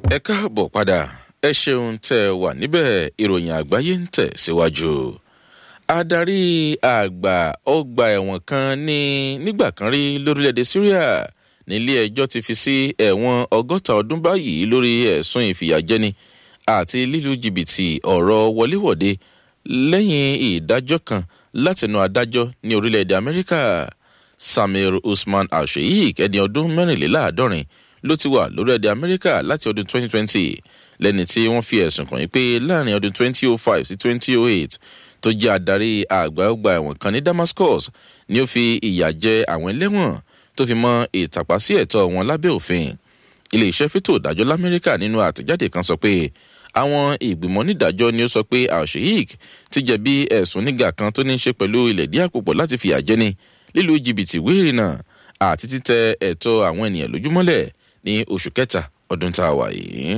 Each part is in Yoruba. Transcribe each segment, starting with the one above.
ẹ káàbọ̀ padà ẹ ṣeun tẹ́ ẹ wà níbẹ̀ ìròyìn àgbáyé ń tẹ̀ síwájú. adarí àgbà ọgbà ẹ̀wọ̀n kan ní nígbà kan rí lórílẹ̀‐èdè syria nílé ẹjọ́ ti fi sí ẹ̀wọ̀n ọgọ́ta ọdún báyìí lórí ẹ̀sùn ìfìyàjẹni àti lílu jìbìtì ọ̀rọ̀ wọléwọ̀de lẹ́yìn ìdájọ́ kan látẹnu adájọ́ ní orílẹ̀‐èdè amẹ́ríkà samir usman alsheikh ẹni ọdún mẹ́rìnléláàádọ́rin ló ti wà lórílẹ̀‐èdè amẹ́ríkà láti ọdún 2020 lẹ́ni tí wọ́n fi ẹ̀sùn kàn yín pé láàrin ọdún 2005 sí 2008 tó jẹ́ adarí àgbà ọgbà ẹ̀wọ̀n kan ní damascus ni ó fi ìyà jẹ àwọn ẹlẹ́wọ̀n tó fi mọ ìtàpá sí ẹ̀tọ́ wọn lábẹ́ òfin ilé-iṣẹ́ fẹ́tò ìdájọ́ lamẹ́ríkà nínú àtẹ̀jáde kan sọ pé àwọn ìgbìmọ̀ onídàájọ́ ni ó sọ pé alsheik ti jẹ̀bi ẹ̀sùn nígà kan tó ní í ṣe pẹ̀lú ilẹ̀ díẹ̀ àpòpọ̀ láti fìyà jẹni lílu jìbìtì wéèrè náà àti títẹ ẹ̀tọ́ àwọn ènìyàn lójúmọ́lẹ̀ ní oṣù kẹta ọdún tá a wà yìí.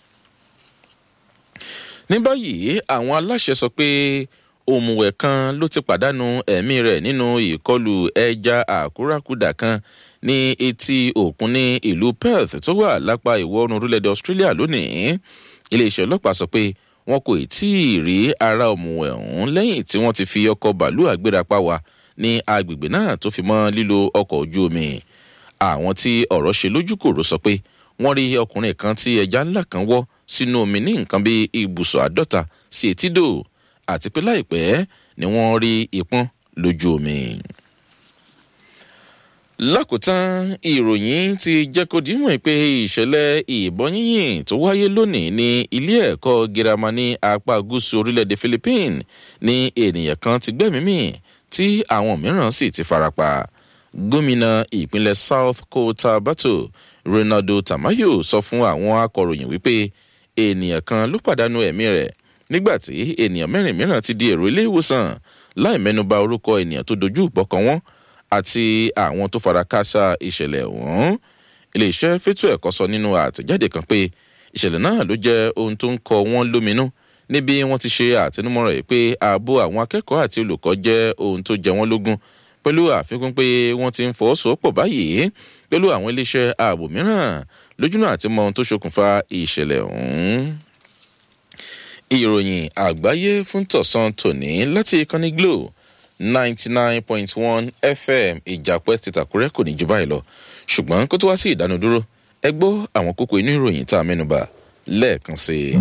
ní báyìí àwọn aláṣẹ sọ pé òmùwẹ̀ kan ló ti pàdánù ẹ̀mí rẹ̀ nínú ìkọlù ẹja àkúrákudà kan ní etí òkun ní ìlú perth tó wà lápá ìwọ̀ oòrùn orílẹ̀-èdè australia lónìí iléeṣẹ́ ọlọ́pàá sọ pé wọn kò tí ì rí ara òmùwẹ̀ ọ̀hún lẹ́yìn tí wọ́n ti fi ọkọ̀ bàálù àgbérapá wa ní agbègbè náà tó fi mọ́ lílo ọkọ̀ ojú omi àwọn tí ọ̀rọ̀ ṣe lójúkòrò sọ pé wọ́n rí ọkùnrin kan tí ẹja ńlá kan wọ́ sínú omi ní nǹkan bí ibùsọ̀ àádọ́ta sí etídò àti pé láìpẹ́ ni wọ́n rí ìpọ́n lójú omi. lákòótán ìròyìn ti jẹ́ kó dìímọ̀ pé ìṣẹ̀lẹ̀ ìbọn yínyìn tó wáyé lónìí ní ilé ẹ̀kọ́ girama ní apá gúúsù orílẹ̀-èdè philippines ní ènìyàn kan ti gbẹ́mìí tí àwọn mìíràn sì ti farapa gómìnà ìpínlẹ̀ south cotabato ronaldo tamayo sọ fún àwọn akọ̀ròyìn wípé ènìyàn kan ló pàdánù ẹ̀mí rẹ̀ nígbà tí ènìyàn mẹ́rin mìíràn ti di èrò ilé ìwòsàn láì mẹ́nuba orúkọ ènìyàn tó dojú ìbọ̀kan wọn àti àwọn tó fara káṣá ìṣẹ̀lẹ̀ ọ̀hún iléeṣẹ́ fẹ́tò ẹ̀kọ́ sọ nínú àtẹ̀jáde kan pé ìṣẹ̀lẹ̀ náà ló jẹ́ ohun tó ń kọ wọ́n lóminú níbi wọ́n ti ṣe àtẹnumọ́ rẹ̀ pé ààbò àwọn akẹ́kọ̀ọ́ àti olùkọ́ jẹ́ ohun tó jẹ wọ́n lógún pẹ̀lú àfikún pé wọ́n ti ń fọwọ́sowọ́pọ̀ báyìí pẹ̀lú àwọn iléeṣẹ́ ààbò mìíràn lójúnà àti mọ ohun tó ṣokùnfà ìṣẹ̀lẹ̀ ọ̀hún. ìròyìn àgbáyé fún tọ̀sán tòní láti ìkànnì glo ninety nine point one fm ìjàpẹ́ ti tàkúrẹ́ kò ní ju báyìí lọ ṣùgbọ́n kó tó wá sí ìdánudúró ẹ gbọ́ àwọn kókó inú ìròyìn tá a mẹ́nuba lẹ́ẹ̀kan sí i.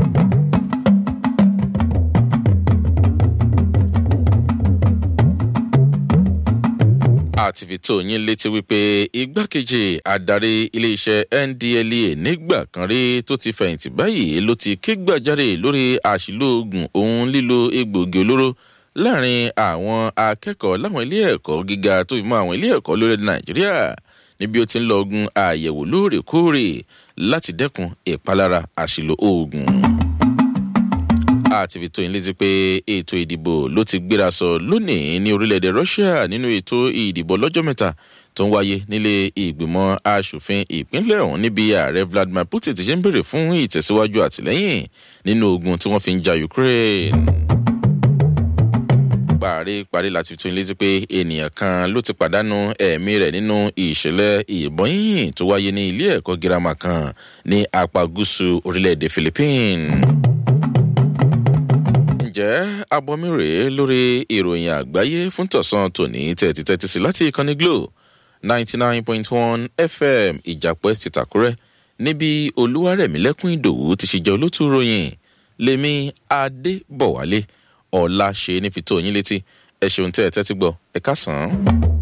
àti fi tó yín létí wípé igbákejì adarí iléeṣẹ́ ndlea nígbà kan rí tó ti fẹ̀yìntì báyìí ló ti ké gbàjáre lórí àṣìlò oògùn òun lílo egbòogi olóró láàrin àwọn akẹ́kọ̀ọ́ láwọn ilé ẹ̀kọ́ gíga tó fi mọ́ àwọn ilé ẹ̀kọ́ lórílẹ̀ nàìjíríà níbi ó ti ń lọ ogun àyẹ̀wò lóòrèkóòrè láti dẹ́kun ìpalára àṣìlò oògùn àti fi tó yín létí pé ètò ìdìbò ló ti gbéra sọ lónìí ní orílẹ̀-èdè russia nínú ètò ìdìbò lọ́jọ́ mẹ́ta tó ń wáyé nílé ìgbìmọ̀ asòfin ìpínlẹ̀ ọ̀hún níbi ààrẹ vladimir putin ti ṣe ń béèrè fún ìtẹ̀síwájú àtìlẹ́yìn nínú ogun tí wọ́n fi ń ja ukraine. parí parí láti tún létí pé ènìyàn kan ló ti pàdánù ẹ̀mí rẹ̀ nínú ìṣẹ̀lẹ̀ ìbọn yìnyín tó wáyé ní ilé ẹ̀kọ́ girama kan ní apá gúúsù orílẹ̀-èdè philippines ǹjẹ́ abomi rèé lórí ìròyìn àgbáyé fún tọ̀sán tòní tẹ̀tí tẹ́tí sí láti ìkànnì glo ninety nine point one fm ìjàpẹ́ ti tàkúrẹ́ níbi olúwarẹ̀mílẹ́kùn ìdòwú ti ṣe jẹ́ olótú ròyìn lèmi adébọ̀wálé ọ̀la ṣe ní fi tó yín létí ẹ ṣeun tẹ́ ẹ tẹ́tí gbọ́ ẹ ká sàn án.